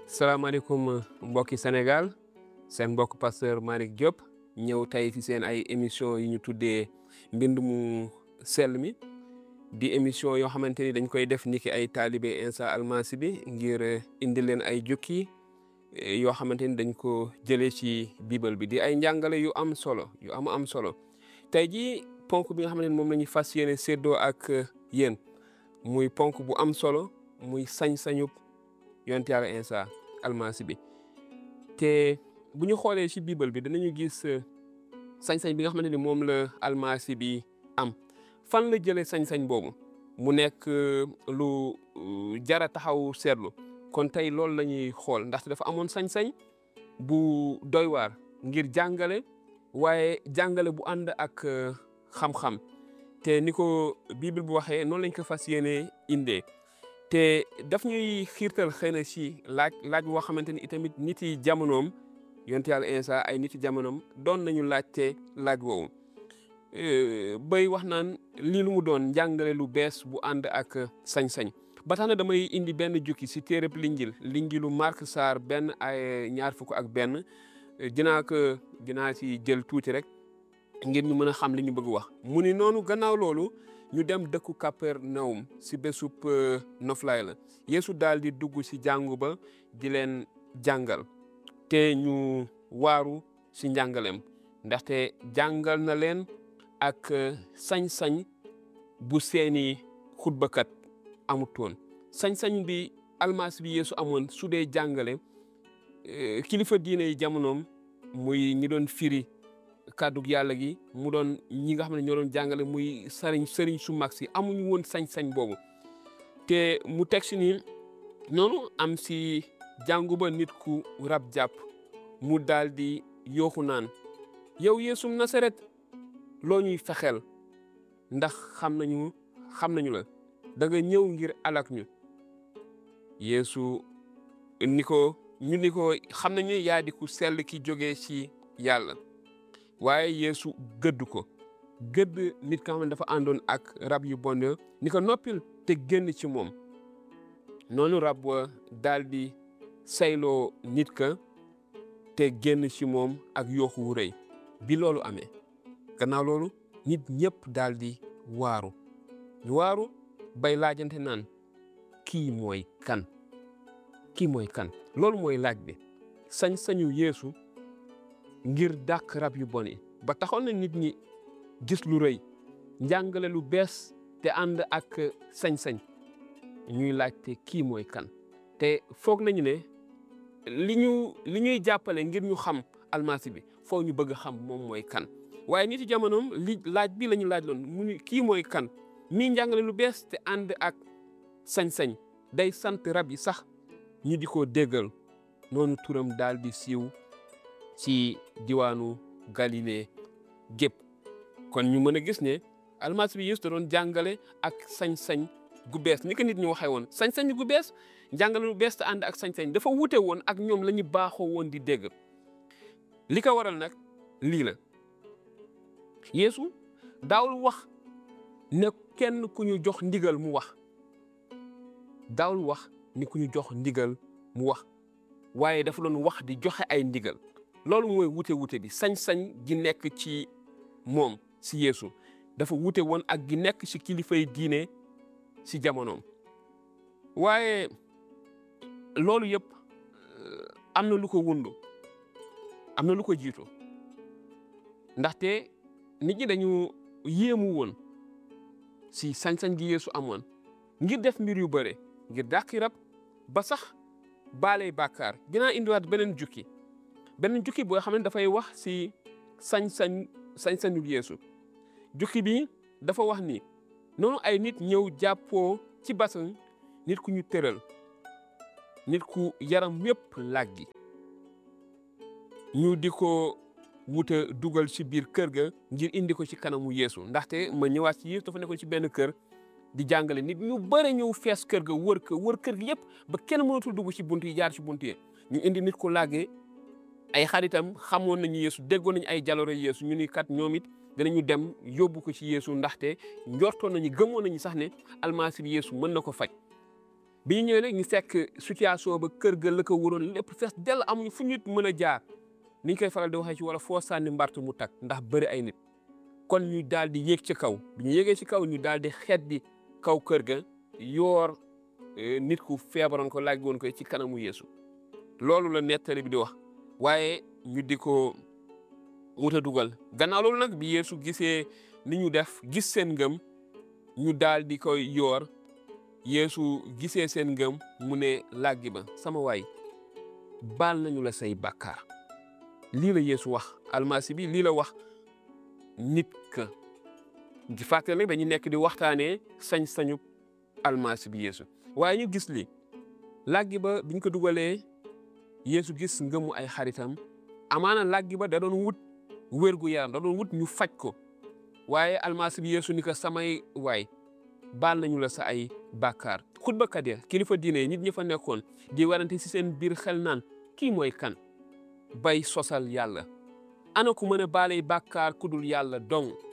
salaamaaleykum mbokki Sénégal seen mbokk pasteur Malick Diop ñëw tey ci seen ay émission yi ñu tuddee mbind mu sell mi di émission yoo xamante ni dañ koy def niki ay taalibe Insa Almasi bi ngir indi leen ay jukki yoo xamante ni dañ ko jëlee ci bible bi di ay njàngale yu am solo yu am am solo tey jii ponk bi nga xamante ni moom la ñuy fas yéene séddoo ak yéen muy ponk bu am solo muy sañ-sañub yonent Yàlla Insa Almasi bi te bu ñu xoolee ci bible bi danañu gis sañ-sañ bi nga xamante ni moom la almasi bi am fan la jëlee sañ-sañ boobu mu nekk lu jara taxaw seetlu kon tey loolu la ñuy xool ndaxte dafa amoon sañ-sañ bu doy waar ngir jàngale waaye jàngale bu ànd ak xam-xam te ni ko bible bu waxee noonu lañ ko fas yéene indee te daf ñuy xiirtal xëy na ci laaj laaj boo xamante ni itamit nit yi jamonoom yonent Yàlla Insa ay nit yi jamonoom doon nañu laajte laaj woowu bay wax naan lii lu mu doon njàngale lu bees bu ànd ak sañ-sañ ba tax na damay indi benn jukki ci téereb linjil linjilu Mark Sarr benn ay ñaar fukk ak benn dinaa ko dinaa ci jël tuuti rek ngir ñu mën a xam li ñu bëgg wax mu ni noonu gannaaw loolu ñu dem dëkku Kapernaum si bésub noflaay la Yeesu daal di dugg si jàngu ba di leen jàngal te ñu waaru si njàngaleem ndaxte jàngal na leen ak sañ-sañ bu seeni xutbakat amutoon sañ-sañ bi almasi bi Yeesu amoon su dee jàngale kilifa diine yi jamonoom muy ñi doon firi kàddug yàlla gi mu doon ñi nga xam ne ñoo doon jàngale muy sëriñ sëriñ su mag si amuñu woon sañ-sañ boobu te mu teg si ni noonu am si jàngu ba nit ku rab jàpp mu daal di yooxu naan yow Yeesum Nasaret loo ñuy fexeel ndax xam nañu xam nañu la da nga ñëw ngir alak ñu Yeesu ni ko ñu ni ko xam nañu yaa di ku sell ki jógee ci yàlla waaye Yeesu gëdd ko gëdd nit ka xam ne dafa àndoon ak rab yu bon ni ko noppil te génn ci moom noonu rab wa daal di sayloo nit ka te génn ci moom ak yooxu wu rëy bi loolu amee gannaaw loolu nit ñëpp daal di waaru ñu waaru bay laajante naan kii mooy kan kii mooy kan loolu mooy laaj bi sañ-sañu Yeesu ngir dàq rab yu bon yi ba taxoon na nit ñi gis lu rëy njàngale lu bees te ànd ak sañ-sañ ñuy laajte kii mooy kan te foog nañu ne li ñu li ñuy jàppale ngir ñu xam almasi bi foog ñu bëgg xam moom mooy kan waaye nit yi jamonoom li laaj bi la ñu laaj loon mu kii mooy kan mii njàngale lu bees te ànd ak sañ-sañ day sant rab yi sax ñu di ko déggal noonu turam daal di siiw ci diwaanu Galilée gépp kon ñu mën a gis ne almasi bi Yeesu da doon jàngale ak sañ-sañ gu bees ni ko nit ñi waxee woon sañ-sañ gu bees jàngale lu bees te ànd ak sañ-sañ dafa wute woon ak ñoom la ñu baaxoo woon di dégg li ko waral nag lii la Yeesu daawul wax ne kenn ku ñu jox ndigal mu wax daawul wax ni ku ñu jox ndigal mu wax waaye dafa doon wax di joxe ay ndigal loolu mooy wute wute bi sañ-sañ gi nekk ci moom si Yeesu dafa wute woon ak gi nekk si kilifay diine si jamonoom waaye loolu yëpp am na lu ko wundu am na lu ko jiitu ndaxte nit ñi dañu yéemu woon si sañ-sañ gi Yeesu amoon ngir def mbir yu bare ngir dàqi rab ba sax baaley bàkkaar dinaa indiwaat beneen jukki beneen jukki boo xam ne dafay wax si sañ-sañ sañ-sañu Yeesu jukki bi dafa wax ni noonu ay nit ñëw jàppoo ci basan nit ku ñu tëral nit ku yaram yépp làggi ñu di ko wuta dugal ci biir kër ga ngir indi ko ci kanamu Yeesu ndaxte ma ñëwaat ci Yeesu dafa nekkoon ci benn kër di jàngale nit ñu bëre ñëw fees kër ga wër ko wër kër gi yépp ba kenn mënatul dugg ci bunt yi jaar ci bunt yi ñu indi nit ku làggee ay xaritam xamoon nañu Yeesu déggoon nañu ay jaloore Yeesu ñu ni kat ñoom it danañu dem yóbbu ko ci Yeesu ndaxte njortoon nañu gëmoon nañu sax ne almasi bi Yeesu mën na ko faj bi ñu ñëwee nag ñu fekk situation ba kër ga la ko waroon lépp fees dell amuñu fu nit mën a jaar ni ñu koy faral di waxee ci wala foo sànni mbartu mu tak ndax bëri ay nit kon ñu daal di yéeg ci kaw bi ñu yéegee ci kaw ñu daal di xeet di kaw kër ga yoor nit ku feebaroon ko laaj woon ko ci kanamu Yeesu loolu la nettali bi di wax waaye ñu di ko wut a dugal gannaaw loolu nag bi Yeesu gisee ni ñu def gis seen ngëm ñu daal di koy yoor Yeesu gisee seen ngëm mu ne làggi ba sama waay baal nañu la say bàkkaar lii la Yeesu wax almasi bi lii la wax nit ka di fàttali nag dañu nekk di waxtaanee sañ-sañu almasi bi Yeesu waaye ñu gis li làggi ba biñ ko dugalee Yeesu gis ngëmu ay xaritam amaana làggi ba da doon wut wér gu yaram da doon wut ñu faj ko waaye almasi bi Yeesu ni ko samay waay baal nañu la sa ay bàkkaar xutbakat ya kilifa diine nit ñi fa nekkoon di warante si seen biir xel naan kii mooy kan bay sosal yàlla ana ku mën a baaley bàkkaar ku dul yàlla dong